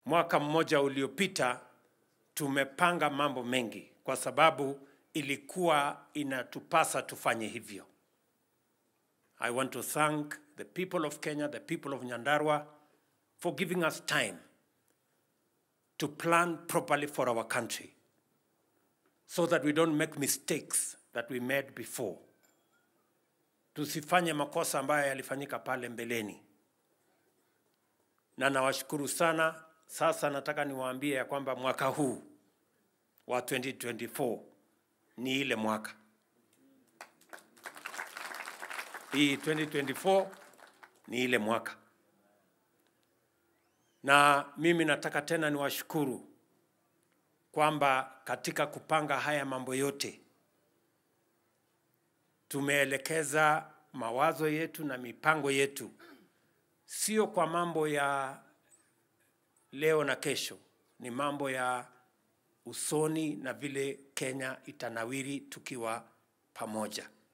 mwaka mmoja uliopita tumepanga mambo mengi kwa sababu ilikuwa inatupasa tufanye hivyo. I want to thank the people of Kenya, the people of Nyandarua for giving us time to plan properly for our country so that we don't make mistakes that we made before. Tusifanye makosa ambayo yalifanyika pale mbeleni. Na nawashukuru sana. Sasa nataka niwaambie ya kwamba mwaka huu wa 2024 ni ile mwaka hii 2024 ni ile mwaka, na mimi nataka tena niwashukuru kwamba katika kupanga haya mambo yote tumeelekeza mawazo yetu na mipango yetu sio kwa mambo ya leo na kesho, ni mambo ya usoni na vile Kenya itanawiri tukiwa pamoja.